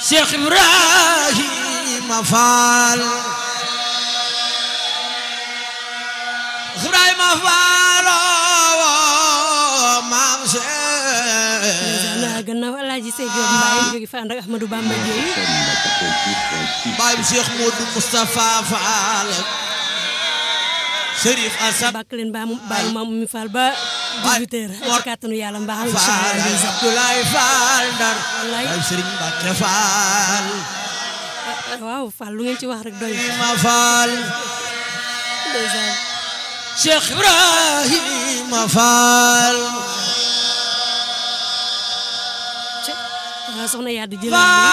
Cheikh Ibrahima Fall Ibrahima Fall maam Cheikh na gannaaw alaaji Sey Diop Mbaye jóge fa ànd ak Ahmadou Bamba Dieye baay Cheikh Modou Moustapha Fall Chérif Assane bàkk leen baa mu baalu maam mi Fall ba 18 heures ci kàttanu yàlla mbaaxam incha Fall allah Abdoulaye Fall Ndar Wallaay. baay Serigne Mbacke Fall waaw Fall lu ngeen ci wax rek doy Ibrahima Fall ndeysaan Cheikh Ibrahima Fall waaw soxna Yadou jël